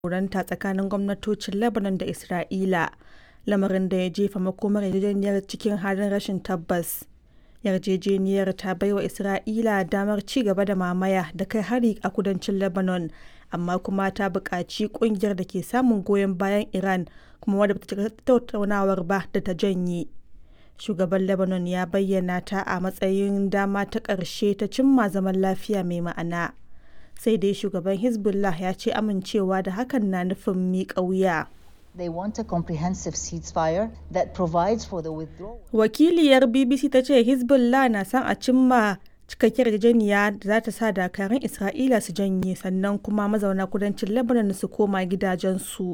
jagoranta tsakanin gwamnatocin Lebanon da Isra'ila, lamarin da ya jefa makomar yarjejeniyar cikin halin rashin tabbas. Yarjejeniyar ta baiwa Isra'ila damar ci gaba da mamaya da kai hari a kudancin Lebanon, amma kuma ta buƙaci ƙungiyar da ke samun goyon bayan Iran kuma wadda ba ta shiga tattaunawar ba da ta janye. Shugaban Lebanon ya bayyana ta a matsayin dama ta ƙarshe ta cimma zaman lafiya mai ma'ana. Sai dai shugaban Hezbollah ya ce amincewa da hakan na nufin miƙa wuya. They want a comprehensive ceasefire that provides for the withdrawal. Wakiliyar BBC ta ce Hezbollah na son a cimma cikakkiyar yarjejeniya da za ta sa dakarun Isra'ila su janye sannan kuma mazauna kudancin Lebanon su koma gidajensu.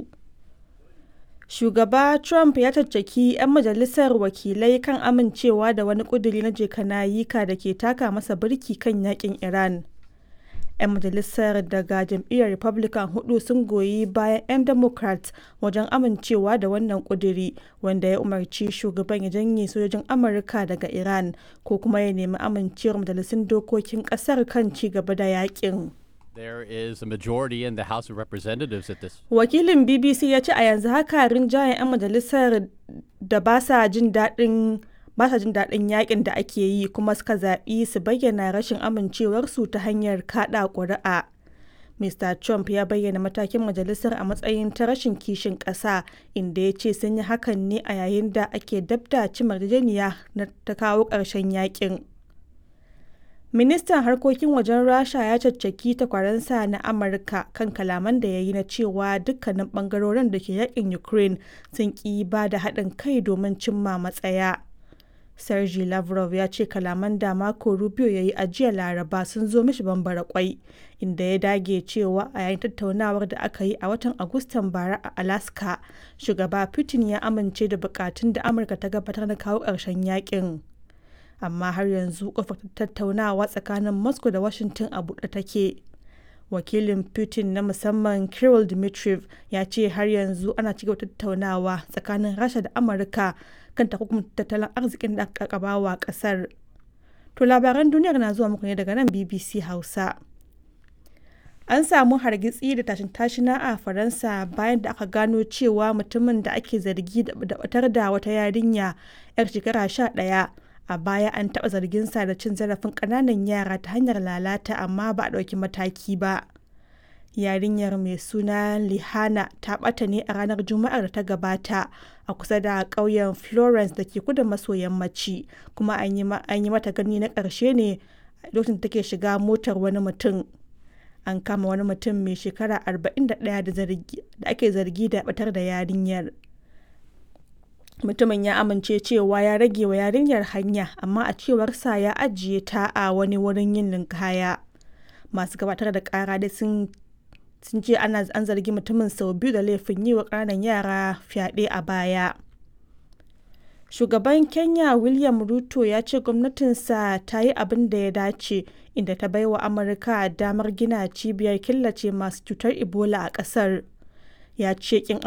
Shugaba Trump ya caccaki 'yan majalisar wakilai kan amincewa da wani ƙuduri na jekanayika da ke taka masa birki kan yakin Iran. 'yan majalisar daga jam'iyyar republican hudu sun goyi bayan 'yan democrat wajen amincewa da wannan kuduri wanda ya umarci shugaban ya janye sojojin amurka daga iran ko kuma ya nemi amincewar majalisun dokokin kasar kan ci gaba da yakin There is a majority in the House of Representatives at this. wakilin bbc ya ce a yanzu haka rinjayen 'yan majalisar da ba sa jin daɗin ba sa jin daɗin yakin da ake yi kuma suka zaɓi su bayyana rashin amincewarsu ta hanyar kaɗa ƙuri'a. Mr. Trump ya bayyana matakin majalisar a matsayin ta rashin kishin ƙasa inda ya ce sun yi hakan ne a yayin da ake dabda cimar yarjejeniya na ta kawo ƙarshen yakin. Ministan harkokin wajen Rasha ya caccaki takwaransa na Amurka kan kalaman da ya yi na cewa dukkanin bangarorin da ke yakin Ukraine sun ƙi ba da haɗin kai domin cimma matsaya. Sergei Lavrov ya ce kalaman da Marco Rubio ya yi a jiya Laraba sun zo mishi bambara kwai, inda ya dage cewa a yayin tattaunawar da aka yi a watan Agustan bara a Alaska, shugaba Putin ya amince da bukatun da Amurka ta gabatar na kawo ƙarshen yakin. Amma har yanzu kofar tattaunawa tsakanin Moscow da Washington a buɗe take. Wakilin Putin na musamman Kirill Dmitriev ya ce har yanzu ana cigaba tattaunawa tsakanin Rasha da Amurka kan takunkumin tattalin arzikin da aka wa kasar. To labaran duniyar na zuwa muku ne daga nan BBC Hausa. An samu hargitsi da tashin tashina a Faransa bayan da aka gano cewa mutumin da ake zargi da batar da wata yarinya 'yar shekara sha ɗaya a baya an taɓa zarginsa da cin zarafin ƙananan yara ta hanyar lalata amma ba a ɗauki mataki ba. yarinyar mai suna lihana ta ɓata ne a ranar juma'ar da ta gabata a kusa da ƙauyen florence da ke kudu maso yammaci kuma an yi mata gani na ƙarshe ne lokacin take shiga motar wani mutum an kama wani mutum mai shekara 41 da ake zargi da batar da yarinyar mutumin ya amince cewa ya rage wa yarinyar hanya amma a cewarsa ya ajiye ta a wani wurin yin linkaya masu gabatar da kara dai sun sun ce ana an zargi mutumin sau biyu da laifin yi wa ƙananan yara fyaɗe a baya shugaban kenya william ruto ya ce gwamnatinsa ta yi abin da ya dace inda ta bai wa amurka damar gina cibiyar killace masu cutar ebola a ƙasar ya ce kin